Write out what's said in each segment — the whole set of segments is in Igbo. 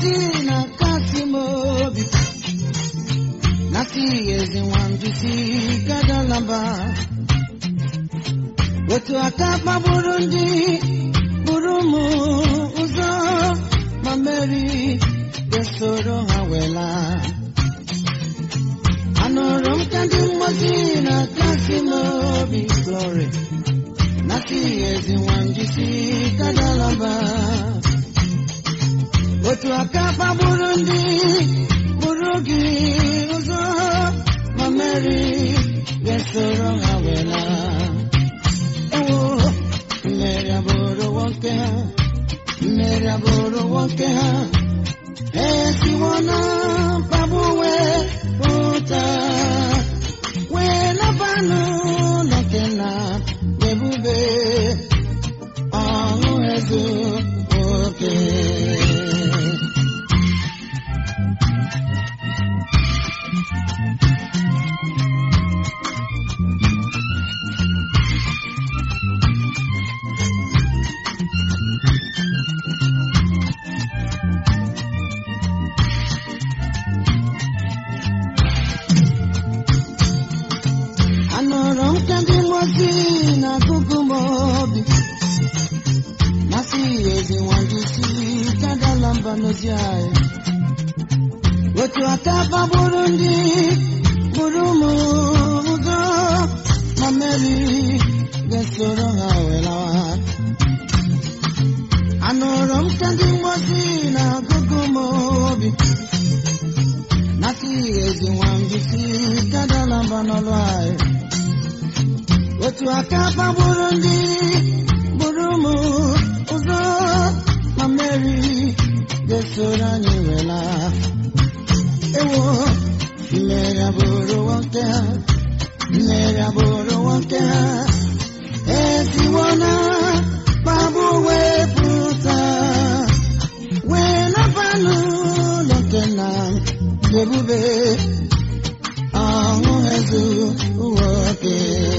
mgbozi na kasị m obi nasị ezi nwandisi gadalaba otu aka kpagburu ndị buru m ụzọ ma meri ga-esoro ha wela anụrụ m ka ndị mgbozi na kasị m obi glory nasị ezi nwandisi gadalaba otu aka kpagburu ndị buru gị ụzọ ma meri ga-esoro ha wela ewo mmeri abụrụ nwoke ha mmeri abụrụ nwoke ha esiwo na mkpagbu wee pụta wee nabanụ ụlọ kena ebube ọṅụ ezu oke anụrụ m ka ndị mmozi na-agụgụ m obi masị ezi nwandisi kadala mba n'ozi anyị otu aka gbagburu ndị buru m ụzọ ma meri ga-esoro ha welawa anụrụ m ka ndị mmozi na-agụgụ m obi masị ezi nwandisi kadala mba n'ọlụ anyị otu aka gbagburu ndị buru m ụzọ ma meri ga-esoro anyị wela ewo mmeri abụrụ nwoke ha mmeri abụrụ nwoke ha esiwo na kpagbu wee pụta wee nabanụ ụlọ nke na ebube ọṅụ ezu nwoke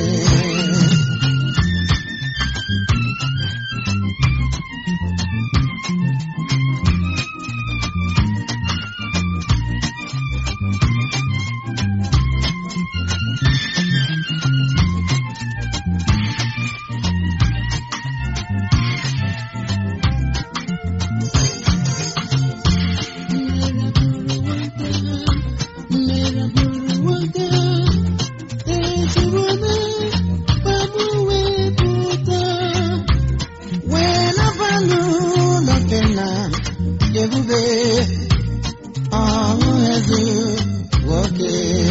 ebube ọṅụ ezu nwoke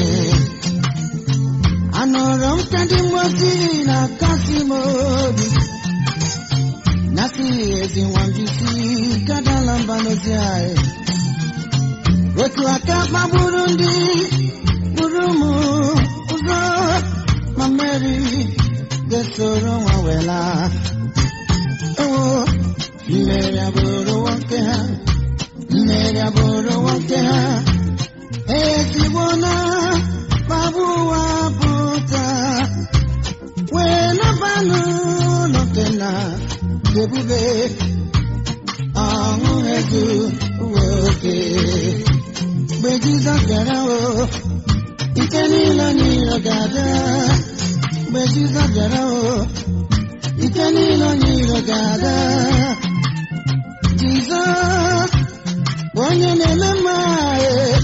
anụrụ m ka ndị mmozi na-akasi m obi nasị ezi nwambisi kadala mba n'ozi anyị otu aka kpagburu ndị gburu m ụzọ ma mmeri ga-esoro nwa wela ewo mmeri abụrụ nwoke ha mmeri abụrụ nwoke ha ezigbo na kpagbu ụwa pụta wee nabanụ n'oke na ebube ọṅụ ezu nwoke mgbe jizọs bịara o ike niile niile ga-abịa mgbe jizọs bịara o ike niile niile ga-abịa jizọs bụ onye na-eme mma ee.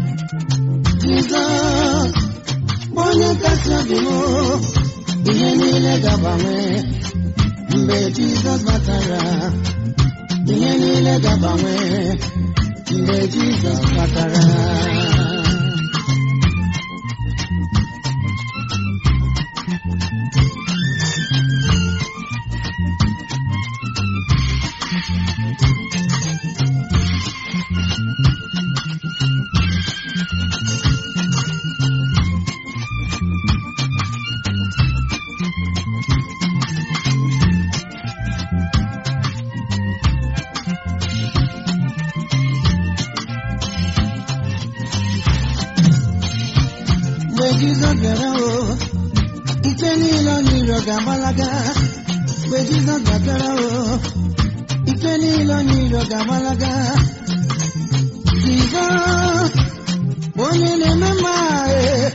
jizọs bụ onye kasị obi m ihe niile ga-agbanwe mgbe jizọs batara ihe niile ga-agbanwe mgbe jizọs batara mgbe jizọs bịara o ike niile ọ n'iro ga-agbalaga mgbe jizọs bịara o ike niile ọ n'iro ga-agbalaga Jizọs onye na-eme mma e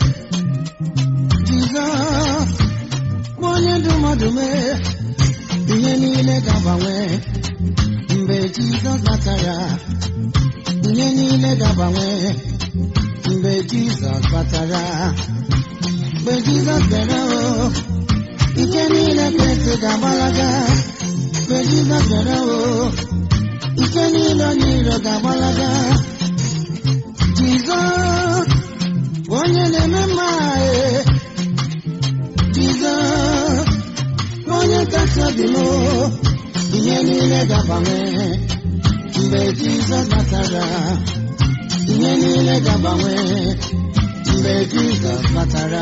Jizọs onye ndụ mmadụ mee ihe niile ga-agbanwe mgbe Jizọs batara ihe niile ga-agbanwe mgbe Jizọs batara mgbe Jizọs bịara o ike niile kwesị ga-agbalaga mgbe Jizọs bịara o ike niile onye iro ga-agbalaga Jizọs onye na-eme mma e Jizọs onye kasị obi m ihe niile ga-agbanwe mgbe Jizọs batara ihe niile ga-agbanwe mgbe Jizọs batara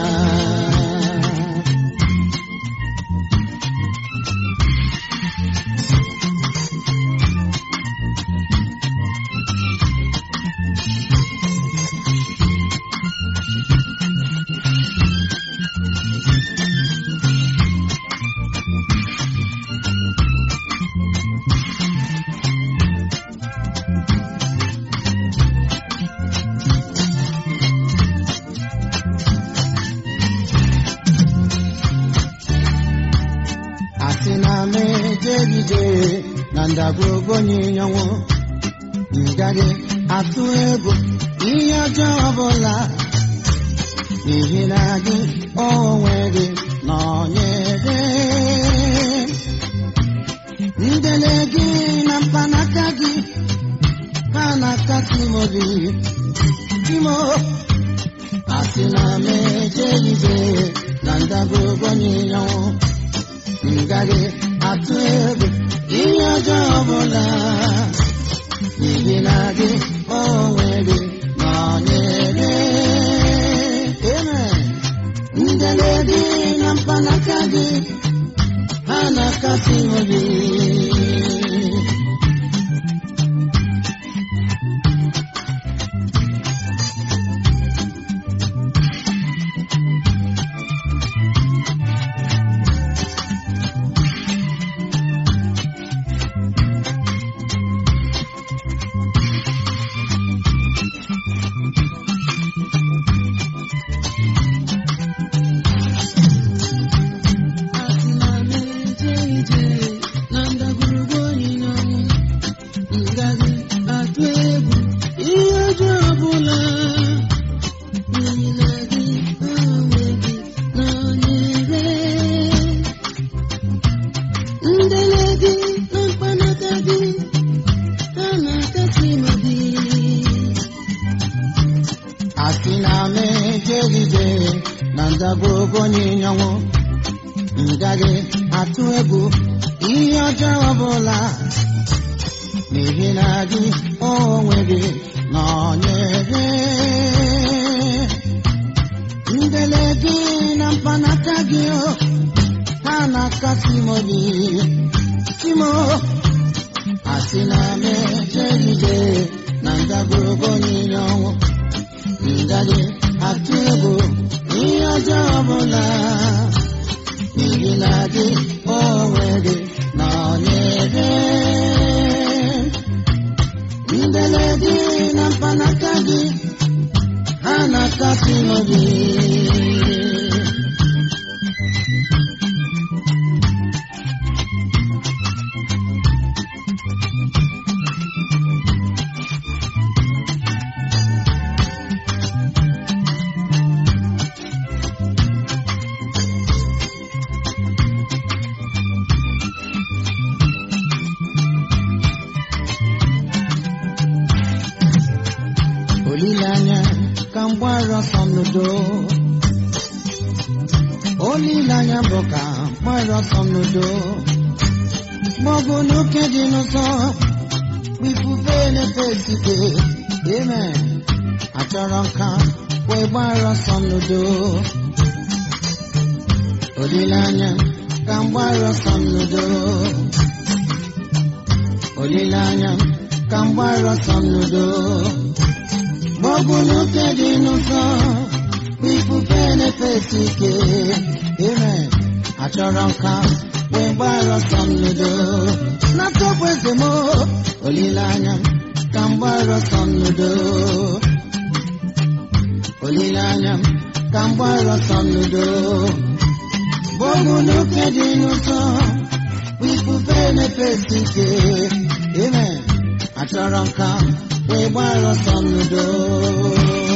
asị na m ejegide na ndagwurugwu onyinyanwụ m gaghị atụ egwu ihe ọjọọ ọbụla n'ihi na gị onwe gị nọnyere ndele gị na mkpanaka gị ha na-akasị m obi Timo asị na m ejegide na ndagwurugwu onyinyanwụ m gaghị atụ egwu ihe ọjọọ ọbụla n'ihi na gị onwe gị nọnyere Amen. ndele gị na mkpanaka gị ha na-akasị m obi Asị na m eje ije na ndagwurugwu onyinyanwụ m gaghị atụ egwu ihe ọjọọ ọbụla n'ihi na gị onwe gị nọnyere ndele gị na mkpanaka gị ha na-akasị m obi asị na m ejegide na ndagwurugwu onyinyanwụ m gaghị atụ egwu ihe ọjọọ ọbụla n'ihi na gị onwe gị nọnyere ndele gị na mkpanaka gị o, ha na-akasị m obi Timo asị na m ejegide na ndagwurugwu onyinye ọnwụ m gaghị atụ egwu ihe ọjọọ ọbụla n'ihi na gị onwe gị nọnyere ndele gị na mkpanaka gị ha na-akasị m obi olileanya ka m gbara ọsọ n'udo olileanya bụ ka m gbara ọsọ n'udo maọbụ n'oke dị n'ụzọ bụ ifufe na-efe esike amen achọrọ nka wee gbara ọsọ n'udo olileanya ka m gbara ọsọ n'udo olileanya ka m gbara ọsọ n'udo maọbụ n'oke dị n'ụzọ bụ ifufe na-efesi ike amen achọrọ nka wee gbara ọsọ n'udo n'atọpụ eze m olileanya ka m gbara ọsọ n'udo olileanya m ka m gbara ọsọ n'udo bọọlụ n'oke dị n'ụtọ bụ ifufe na-efesi ike amen achọrọ m ka m wee gbara ọsọ n'udo